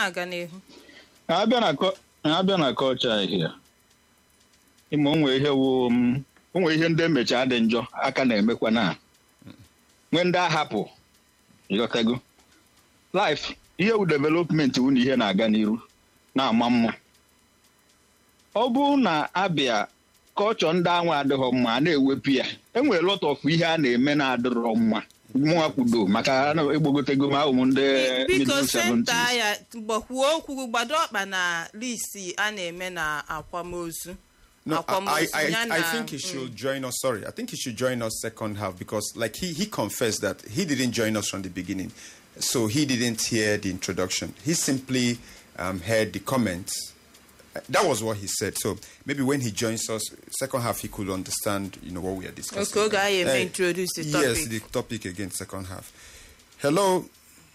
na-aga n'ihu abịa na kọ- abịa na kọlcha ahịa ịma onwe ihe wụ m onwe ihe ndị emecha dị njọ aka na-emekwa na nwee ndị ahapụ ịghọtago life ihe wu development wu na ihe na-aga n'iru na-ama mma ọ bụrụ na abịa kọlchọ ndị anwa adịghọ mma a na-ewepụ ya enwere lot of ihe a na-eme na-adịrọ mma mụnwa kwudo maka a na-egbogotego m ahụ m ndị biko middle senta 70s. ya gbakwuo okwu gbado ọkpa na lisi a na-eme na akwamozu No, I, akwamozu I, ya I, na I think he should join us. Sorry, I think he should join us second half because, like, he, he confessed that he didn't join us from the beginning. So he didn't hear the introduction. He simply um, heard the comments. Uh, That was what he said. So maybe when he joins us, second half, he could understand, you know, what we are discussing. Okay, okay, I may Uh, introduce the Yes, topic. the topic again, second half. Hello.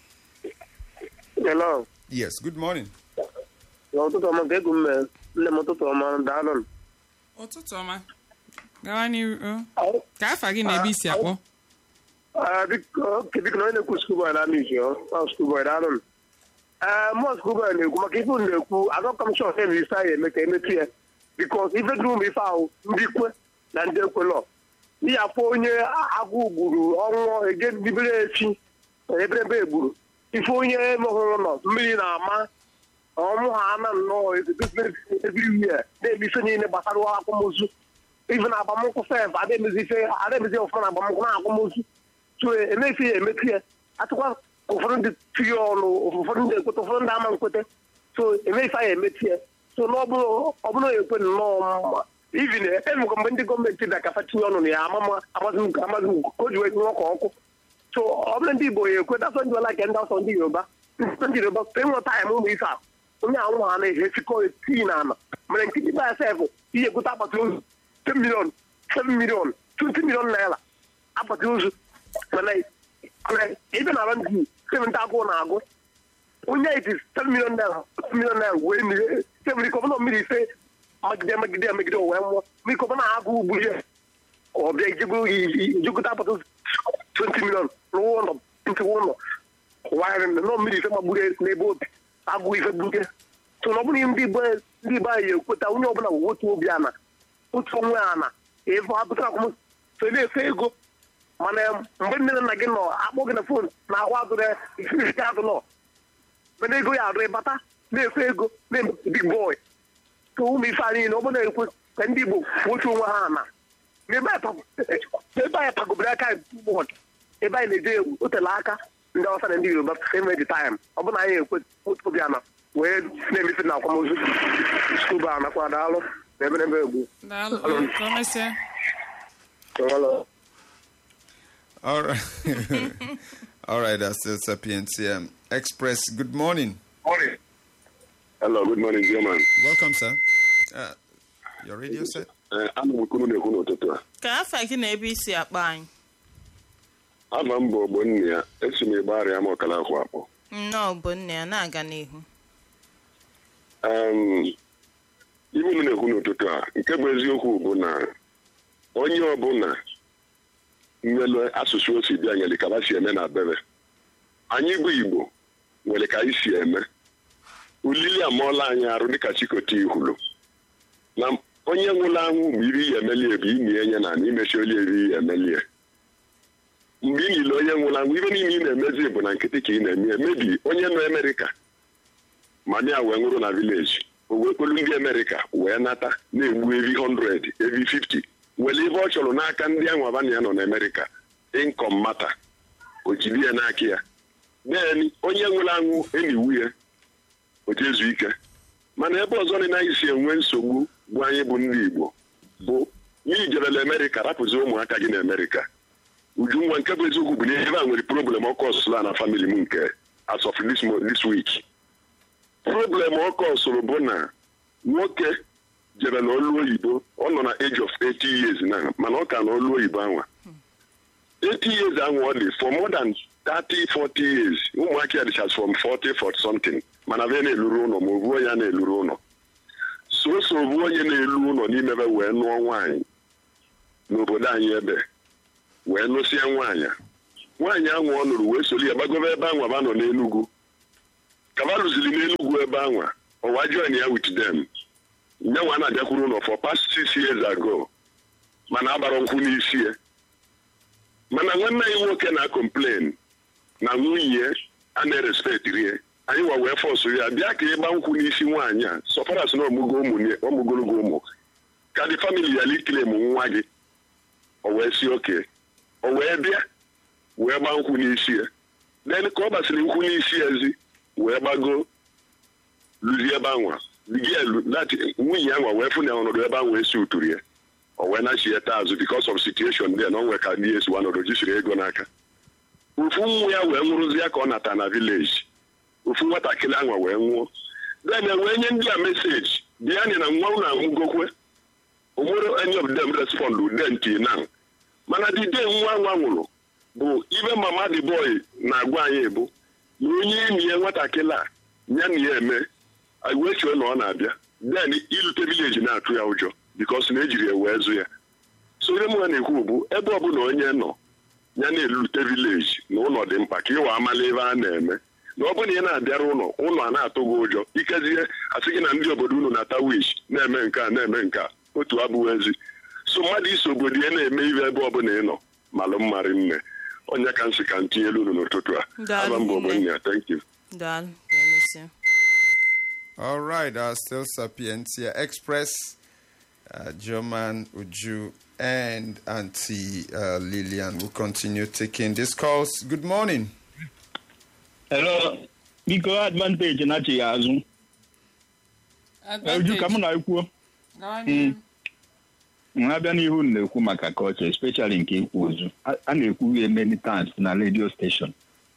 Hello. Yes, good morning. N'ụtụtụ ọma ka egwu mme nne m ụtụtụ ọma daalụ m. ụtụtụ ọma gawa n'iru o. ka afa gị na ebe isi akpọ Ah, biko ke biko na onye na-ekwu skuboy na amị ọ ọ skuboy daalụ m. Ee mụọ skuboy na-ekwu maka ife unu na-ekwu agụkọ m shọt ebe isi anyị eme ka emetụ ya bikos ife duru m ife ahụ ndị kwe na ndị ekwelọ n'ihi afọ onye agụ gburu ọnwụ ege dibere echi eberebe egburu ife onye mehụrụ nọ mmiri na-ama ọmụ ha ana nnọọ ebiri ihe na-eme ife niile gbasara akwamozu ife na agbamnkwụ sef ademezi ife ademezi ọfụma na agbamnkwụ na akwamozu so emefi ya emetu ya atụkwa ụfọdụ ndị tinye ọnụ ụfọdụ ndị ekweta ụfọdụ ndị ama nkweta so emefi ya emetu ya so na ọ bụrụ ekwe nnọọ mma ivin emekwa mgbe ndị gọọmenti bịa ka fa tinye ọnụ na ya amama amazi m amazi m ka o ji wee tinye ọkụ ọkụ so ọ bụrụ ndị igbo ya ekwe dasọ ndị ọla ke ndị ọsọ ndị yoruba ndị yoruba enwe taịm ụmụ ife a onye anwụ ha na-ehesikọ tii na ana mere nkịtị ba sef ihe egote akpati ozu 10 million 7 million 20 million naira akpati ozu mana mana ebe na ndị seven agụụ na-agụ onye iti 7 million naira 7 million naira wee mmiri sevri kọbụna mmiri ise magide magide magide o wee nwụọ mmiri kọbụna agụ ugbu ya ọbịa ijegote akpati ozu 20 million rụọ ụlọ ntiwa ụlọ wagharị nọ mmiri ise magburu n'ebe obi agụ ife gbute so na ọ bụrụ ndị igbo ndị igbo anyị ekweta onye ọbụla bụ otu obi ana otu onwe ana ebe apụtara akwụm so na-efe ego mana mgbe nne na nna gị nọ akpọ gị na fon na ahụ adụrụ isi adụ nọ mana ego ya adụ ịbata na-efe ego na-eme big boy so ụmụ ife anyị niile ọ bụrụ na-ekwe ka ndị igbo otu onwe ha ana ebe anyị pagobere aka bọọdụ ebe anyị na-eje egwu o tele aka ndị ọsa na ndị yoruba same the time ọ bụ na anyị ekwe otu obi ana wee na-emefe na akwamozu skuba anakwa daalụ na ebe n'ebe egwu daalụ ka o mesịa Hello. All right. All right, that's still Sapiens. Um, Express, good morning. Hello, good morning, German. Welcome, sir. Uh, your radio set? Ana m kwuru na-ekwu n'ụtụtụ a. ka afa gị na ebe isi akpa anyị Ama m bụ ogbo nne ya, esi m igbe arịa m ọkala akwụ akpọ. nnọọ bụ nne ya na-aga n'ihu Um, Ibe unu na-ekwu n'ụtụtụ a, nke bụ eziokwu bụ na onye ọbụla nwere asụsụ o si bịa nyere ka ha si eme na bebe. Anyị bụ Igbo nwere ka anyị si eme. Ulili amụọla anyị arụ dịka chikọta ihulu. Na onye nwụrụ anwụ mgbe iri ya emelie bụ imi enye na imechi oli eri ya emelie. mgbe ị niile onye nwụrụ anwụ ibe niile ị na-emezi bụ na nkịtị ka ị na-eme mebi onye nọ Amerịka ma ya wee nwụrụ na vileji o wee kpelu ndị Amerịka wee nata na-egbu evi 100 evi 50 nwere ibe ọ chọrọ n'aka ndị ahụ abana ya nọ na Amerịka inkom mata o jiri ya n'aka ya then onye nwụrụ anwụ eniwu ya o jezu ike mana ebe ọzọ dị na anyị si enwe nsogbu bụ anyị bụ ndị Igbo bụ n'ijerela Amerịka rapụzi ụmụaka gị na Amerịka ujunwa nke bụ eziokwu bụ na ebe a nwere problem ọkụ ọsụla na famili m nke as of this, mo- this week problem ọkụ ọsụrụ bụ na nwoke jere na olu oyibo ọ nọ na age of 80 years na mana ọ ka na olu oyibo anwa 80 years anwa ọ dị for more than 30 40 years ụmụaka ya dịchas from 40 40 something mana be na-eluru ụlọ ma ovu onye a na-eluru ụlọ soso ovu onye na-elu ụlọ n'imebe wee nụọ nwaanyị n'obodo anyị ebe wee nụsịa nwaanyị nwaanyị ahụ ọ nụrụ wee soli ya gbagobe ebe ahụ aba nọ n'enugwu kaba lụziri n'enugwu ebe anwa ọwa join ya with them nyanwa na-abịakwuru ụlọ for past six years ago mana agbara nkwụ n'isi ya mana nwanne anyị nwoke na-complain na nwunye a na-erespektiri ya anyị wa wee fọsụ ya bịa ka ịgba nkwụ n'isi nwaanyị a sọfaras na ọmụgo ụmụ ọmụgologo ụmụ ka dị famili ya liklem nwa gị o wee si oke o wee bịa wee gba nkwụ n'isi ya then ka ọ gbasịrị nkwụ n'isi ezi wee gbago luzie ebe anwa nwunye anwa wee fụ na ọnọdụ ebe ahụ esi uturu ya o wee nachieta azụ because of situation there na o nwee ka ndị esi ọnọdụ jisiri ego n'aka ofu nwa ya wee nwụrụzie ka ọ nata na vileji ofu nwatakịrị anwa wee nwụọ then wee nye ndị a meseji bịa anyị na nwa unu anwụgokwe onwere any of them respond then till now mana the day nwa nwa nwụrụ bụ ibe mama the boy na-agwa anyị bụ na onye enyi ya nwatakịrị a ya na ya eme anyị wee chee na ọ na-abịa then ilute vileji na-atụ ya ụjọ bikos na ejiri ya wee zụ ya so ihe mụ na-ekwu bụ ebe ọbụla onye nọ ya na-elute vileji na ụlọ dị mkpa ka ịwa amala ebe a na-eme na ọ bụrụ na ị na-abịara ụlọ ụlọ a na-atụ gị ụjọ ikezie asị gị na ndị obodo unu na-ata wish na-eme nke a na-eme nke a otu abụghị ezi so mmadụ iso obodo ya na-eme ihe ebe ọbụla ị nọ malụ mmarị nne onye ka nsị ka ntinyelu unu n'ụtụtụ a Daalụ aba mba nne. obodo ya thank you daalụ ka emesịa All right, uh, still Sapientia Express, uh, German Uju and Auntie uh, Lillian will continue taking these calls. Good morning. Hello, biko advantage na-achị ya azụ Uju ka m na-ekwuo Gawa n'ihu. na-abịa n'ihu m na-ekwu maka culture especially nke ikwu ozu a a na-ekwu ya many times na radio station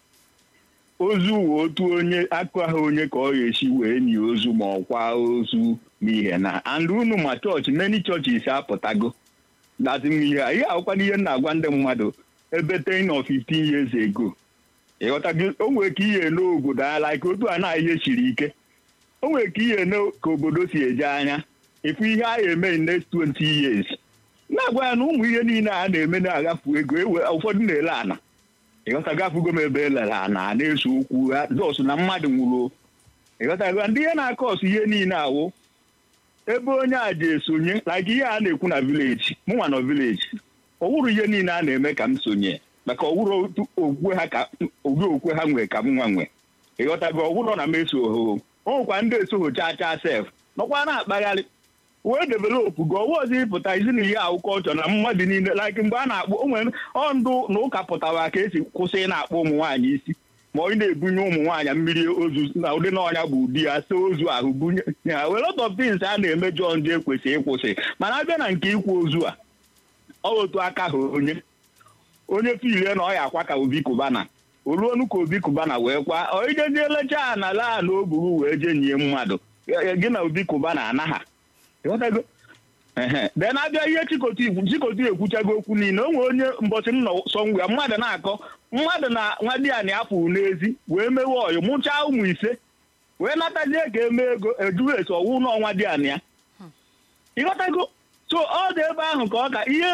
ozu wụ otu onye akụ ahụ onye ka ọ ga-esi wee nye ozu ma ọ kwa ozu n'ihe na and unu ma chọọchị many churches apụtago datin ihe a ihe akwụkwa n'ihe m na-agwa ndị mmadụ ebe 10 or 15 years ago ịghọtago o nwere ka ihe n'obodo a like otu a na ihe siri ike o nwere ka ihe ne ka obodo si eje anya ịfụ ihe a ga-eme in next 20 years na-agwa ya na ụmụ ihe niile a na-eme na-agafu ego ewe ụfọdụ na-ele ana ịghọtago afụgo m ebe elere ana a na-eso okwu ha jos na mmadụ nwụrụ ịghọtago ndị ihe na-akọ ọsụ ihe niile awụ ebe onye a ji esonye like ihe a na-ekwu na vileji mụnwa nọ vileji ọwụrụ ihe niile a na-eme ka m sonye maka ọwụrụ otu okwe ha ka ụdị okwe ha nwee ka m nwa nwe ịghọtago ọwụrụ na m eso oho o nwekwa ndị esoghị chaa chaa sef nọkwa na-akpagharị wee developụ gị ọwa ọzọ ịpụta izi na ihe ahụ kọlchọ na mmadụ niile like mgbe a na-akpọ o nwere ọ ndụ na ụka pụtara ka esi kwụsị ị na-akpọ ụmụ nwaanyị isi ma onye na-ebunye ụmụ nwaanyị mmiri ozu na ụdị na ọnya bụ ụdị ya so ozu ahụ bunye ya were lot of things a na-eme jọ ndị ekwesịghị ịkwụsị mana abịa na nke ịkwụ ozu a ọ otu aka ha onye onye filie na ọ ya akwa ka obi kubana o ruonu ka obi kubana wee kwa oijeje lechaa na laa na o buru wee jee nye mmadụ gị na obi kubana anaha ịghọtago ehe den abịa ihe chikoti ikwu chikoti ekwuchago okwu niile o nwere onye mbọchị m nọ sọ ngwa mmadụ na-akọ mmadụ na nwadịani afọ n'ezi wee mewe ọyụ mụchaa ụmụ ise wee natazie ka eme ego ejughị eso ọwụ n'ọnwa dịani ya ịghọtago so ọ dị ebe ahụ ka ọ ka ihe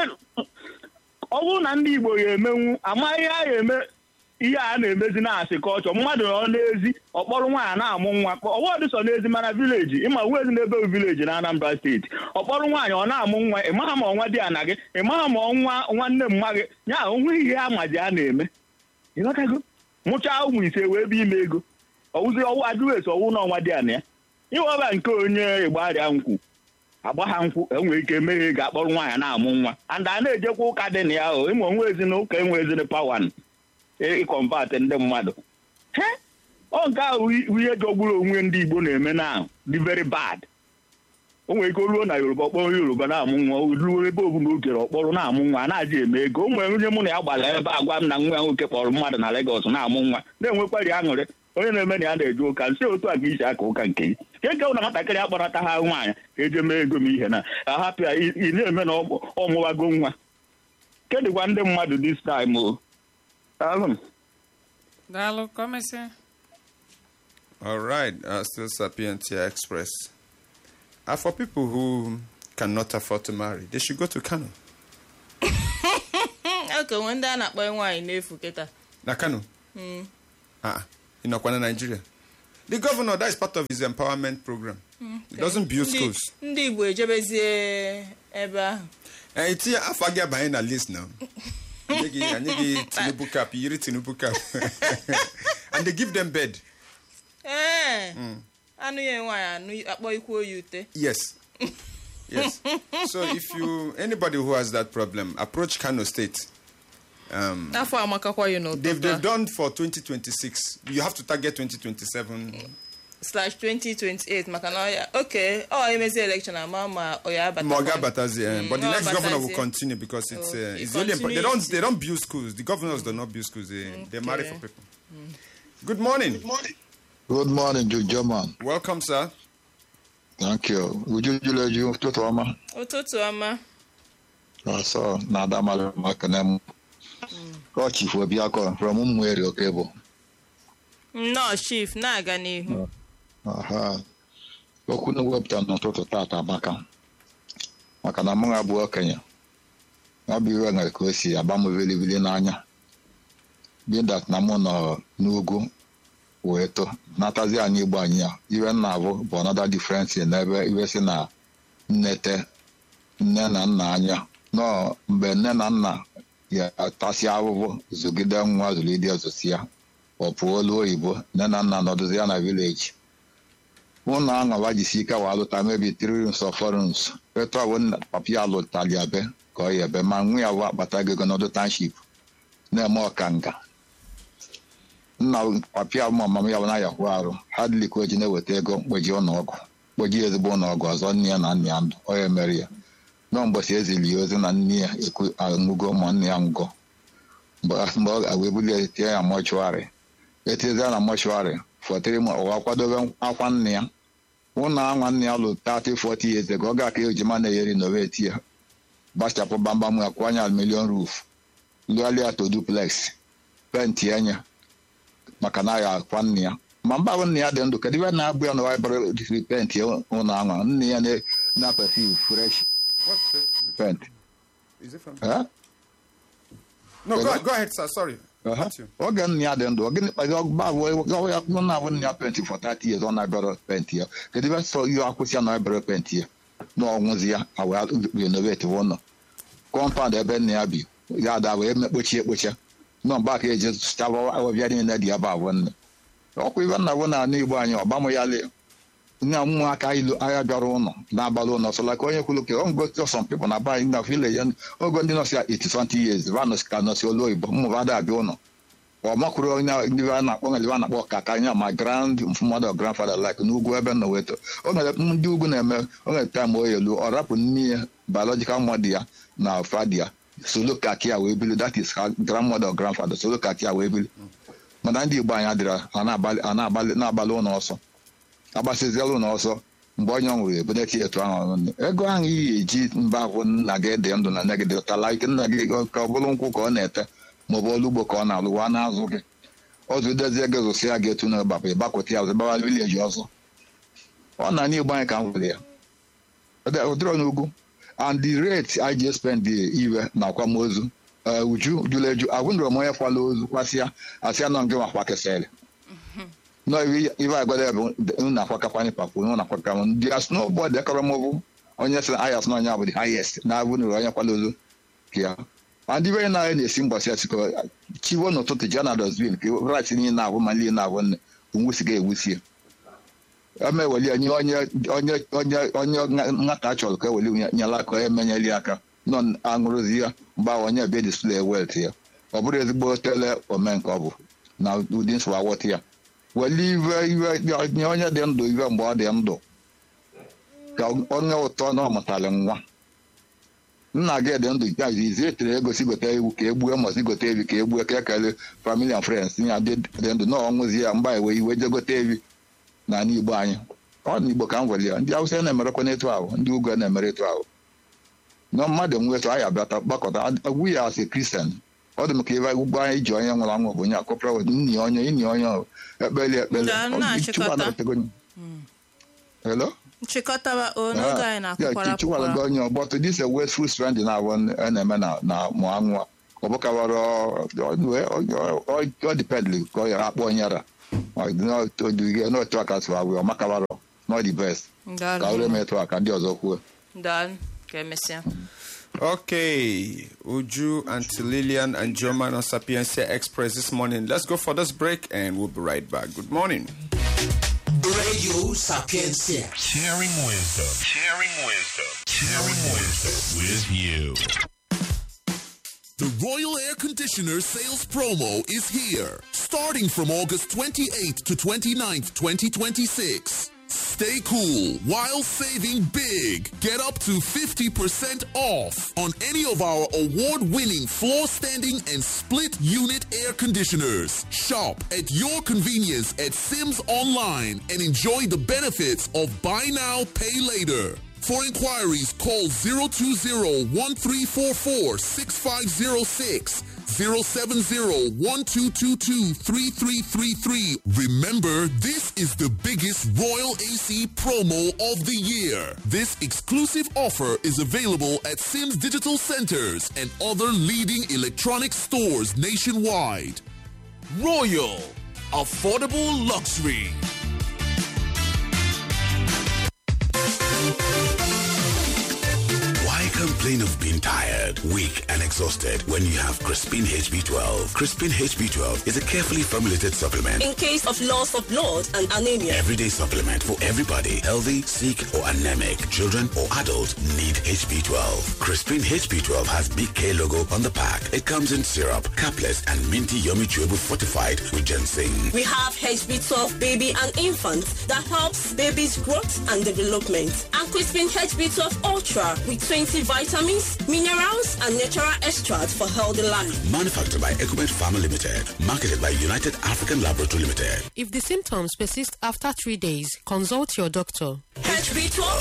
ọ bụrụ na ndị igbo ga-emenwu amaghị ha ga-eme ihe a na-emezi na-asị kọlchọ mmadụ nọ n'ezi ọkpọrọ nwaanyị na-amụ nwa ọwọdụ sọ n'ezi mana vileji ịma wezi n'ebe vileji na Anambra steeti ọkpọrọ nwaanyị ọ na-amụ nwa ịmaha ma ọnwa dị ana gị ịmaha ma ọnwa nwanne mma gị ya onwe ihe amaji a na-eme ịghọtago mụchaa ụmụ ise wee bụ ime ego ọwụzi ọwụ adịghị eso ọwụ n'ọnwa dị ana ya ịghọba nke onye igbo arịa nkwụ agba ha nkwụ enwere ike meghe ga-akpọrọ nwaanyị na-amụ nwa and a na-ejekwa ụka dị na ya o ịma onwe ezinụka enwe ezin pawan ịkọmpat ndị mmadụ he ọ nke ahụ ihe jọgburu onwe ndị igbo na-eme na dị very bad o nwere ike ruo na yoruba ọkpọrọ yoruba na-amụ nwa ruo ebe obụla ogere ọkpọrọ na-amụ nwa a na-aji eme ego o nwere onye mụ na ya gbara ebe agwa m na nwa ya nwoke kpọrọ mmadụ na Lagos na-amụ nwa na-enwekwari aṅụrị onye na-eme na ya na-eje ụka nsị otu a ka isi aka ụka nke gị nke nke na nwatakịrị akpọrọta ha nwaanyị ka eje mee ego m ihe na ahapụ ya ị na-eme na ọ mụwago nwa kedụkwa ndị mmadụ this time o Daalụ m. Daalụ ka o mesịa. All right, uh, still Sapientia Express. Uh, for people who cannot afford to marry, they should go to Kano. okenwe ndị a na-akpọ nwaanyị n'efu kịta Na Kano? Ah, in Okwana, Nigeria. The governor, that is part of his empowerment program. He doesn't build Ndị- schools. ndị igbo ejebezie ebe ahụ Eh, itinye afọ gị abanye na list now. Anyị gị anyị gị Tinubu cap, yiri Tinubu cap. And they give them bed. ee anụ ya nwaanyị anụ akpọ ikwu oyi ute Yes. Yes. so if you anybody who has that problem, approach Kano State. Um, afọ amakakwa ya they've they've n'ụtụtụ done for 2026. You have to target 2027. slash 2028 maka na ọya oke ọ emezi election ama ma ọ ya abata Moga Batazi, uh, but the Mm, next Ọ governor will Batazie. continue because it's, Oh, uh, he it's the only they don't continues. they don't build schools. The governors do not build schools. They they marry Okay. for people. Good morning. Good morning, Jude German. Welcome, sir. Thank you. Uju Juleju, ụtụtụ ọma. ụtụtụ ọma Ọsọ na Adamala maka na m. Ọ chifu Obiakọ from Ụmụeri Okebo. nnọọ chief na-aga n'ihu Aha. Okwu na wepụta n'ụtụtụ tata maka maka na mụ abụ okenye. Ọ bụ iwe nwere ka o si agba m vilivili n'anya. Bindat na mụ nọ n'ugwu wee too natazi anyị igbo anyị ya iwe nna abụ bụ another difference n'ebe iwe si na nnete nne na nna anya nọ mgbe nne na nna ya tasị ahụhụ zụgide nwa zụlide zụsi ya ọ pụọ olu oyibo nne na nna nọdụzi ya na vileji ụlọ aṅụwa jisi ike wa alụta mebi three rooms of four rooms etu ọbụ nna papa ya alụtali ya be ka ọ ya ebe ma nwa ya wụ akpata gị ego n'ọdụ township na-eme ọkanga nna papia ma mama ya na yahụ arụ ha dịlị ka o ji na-eweta ego mkpeji ụlọọgwụ mkpeji ezigbo ụlọọgwụ ọzọ nne ya na nna ya ndụ ọ ya mere ya nọ mgbọsi ezili ya ozi na nne ya ekwu aṅụgo ma nne ya nwụgo mgbe mgbe ọ ga-wee bulie tie ya mọchụarị etizie ya na mọchụarị fọtịrị ma ụwa kwadobe akwa nne ya ụlọ anwa nne ya lụ 30 40 years ago ọ ga ka ejima na-eyeri na owe eti ya gbachapụ gbamgbam ya kwanye milion roof lụgharịa to duplex penti anya maka na ya akwa nne ya ma mba bụ nne ya dị ndụ kedu ibe na-abụ ya na waịbara penti ụlọ anwa nne ya na- na-apesi fresh What's it? pent Is it from? Eh? No, go, Hello? go ahead, sir. Sorry. Aha. Got you. oge nne ya dị ndụ ogene kpazi ọgba abụọ ya kwụ na-abụ nne ya penti for 30 years ọ na-abịara penti ya kedu ibe sọ ihe akwụsị ya na abịara penti ya na ọnwụzi ya awa renovate ụlọ kọmpaụnd ebe nne ya bi ya ada wee mekpochi ekpocha nọ mgbe aka eji sụchaba ọbịa niile dị ebe abụọ nne ọkwa ibe nna bụ na ala igbo anyị ọgbamụ ya lee nne ụmụaka ilu agha bịara ụlọ na-abalị ụlọ so like onye kwuru ke ongo some people na banyị na village ogo ndị nọsi 80 something years va nọsi ka nọsi olu oyibo mmụba ada abịa ụlọ ọ makwuru onye ndị a na-akpọ nwere a na-akpọ kaka anya ma grand mother or grandfather like n'ugwu ebe nọ weto o nwere ndị ugwu na-eme o nwere time o elu ọ rapụ nne ya biological mother ya na fadi ya solo kaki ya wee bili that is her grandmother or grandfather solo kaki ya wee bili mana ndị igbo anyị adịra a na-abalị a na-abalị na-abalị ụlọ ọsọ agbasiziela ụlọ ọsọ mgbe onye ọ nwụrụ ebuneti etu ahụ nne ego ahụ iyi eji mba ahụ nna gị dị ndụ na nne gị dị ụtala ike nna gị ka ọ bụrụ nkwụ ka ọ na-ete maọbụ ọrụ ugbo ka ọ na-alụ wa na-azụ gị ọzọ dezie gị zụsịa gị etu na gbapụ ịgbakọta ya ọzọ gbawa vileji ọzọ ọ na n'igbo anyị ka m nwere ya ụdịrọ n'ugwu and the rate I just spend the iwe na akwamozu eh, uju jụrụ eju agwụnụrụ m onye kwala ozu kwasịa asịa nọ ngị nwakwa kesịrị no iwe iwe agwada bụ na akwakakwanye papu na akwakama ndị as no boy dị akọrọ m bụ onye sị ayas na onye abụ the highest na agwụnụrụ onye kwala ozu ka ya and iwe na na-esi mgbasị asịkọ chiwo n'ụtụtụ ji na dosbin ka rat niile na-abụ ma niile na-abụ nne onwusiga ewusie eme eweli ya nye onye onye onye onye nwata chọrọ ka eweli ya nyela aka emenyeli aka nọ aṅụrụzi ya mgbe ahụ onye bịa display welt ya ọ bụrụ ezigbo tele ome nke ọ bụ na ụdị nsogbu awọta ya weli iwe iwe nye onye dị ndụ iwe mgbe ọ dị ndụ ka onye ụtọ na ọ mụtara nwa nna gị dị ndụ ya izi etere ego si gote ewu ka egbue mọsi gote evi ka egbue ka ekele family and friends ya dị dị ndụ na ọnwụzi ya mgba ewe iwe je gote evi na ala igbo anyị ọ na igbo ka m gwere ya ndị awụsa na-emerekwa n'etu ahụ ndị ugwu na-emere etu ahụ na mmadụ nwetu anyị abịata gbakọta agwụ ya asị kristian ọ dị m ka ebe ugbo anyị ji onye nwụrụ anwụ bụ onye akọpụra nni onye inni onye ahụ ekpeli ekpele Nda, Ọ- na-achịkọta. Chukwu anọtego onye. Hello? nchịkọtaba n'oge anyị na-akwụkwara chikwara akwụkwara onye ọgbọtụ dis westful strand na abụ a na-eme na na mụ anwụ ọ bụkawara ọ dipendli ka ọ yara akpọ onye ra n'otu aka sụrụ agwụ ọmakabarọ not the best ka ore metụ aka ndị ọzọ kwuo daalụ ka emesịa Okay, Uju, Auntie Lillian, and German on Sapiencia Express this morning. Let's go for this break and we'll be right back. Good morning. Radio Sapiencia. Sharing wisdom. Sharing wisdom. Sharing wisdom with you. The Royal Air Conditioner sales promo is here, starting from August 28th to 29th, 2026. Stay cool while saving big. Get up to 50% off on any of our award-winning floor standing and split unit air conditioners. Shop at your convenience at Sims Online and enjoy the benefits of buy now, pay later. For inquiries, call 020-1344-6506, 070-1222-3333. Remember, this is the biggest Royal AC promo of the year. This exclusive offer is available at Sims Digital Centers and other leading electronic stores nationwide. Royal. Affordable luxury. Why complain of being tired, weak, and exhausted when you have Crispin HB12? Crispin HB12 is a carefully formulated supplement. in case of loss of blood and anemia. Everyday supplement for everybody, healthy, sick, or anemic. Children or adults need HB12. Crispin HB12 has Big K logo on the pack. It comes in syrup, capless, and minty yummy chewable fortified with ginseng. We have HB12 baby and infant that helps baby's growth and development. And Crispin HB12 Ultra with 20 vitamins, minerals, and natural extracts for healthy life. Manufactured by Ecumet Pharma Limited. Marketed by United African Laboratory Limited. If the symptoms persist after three days, consult your doctor. HB12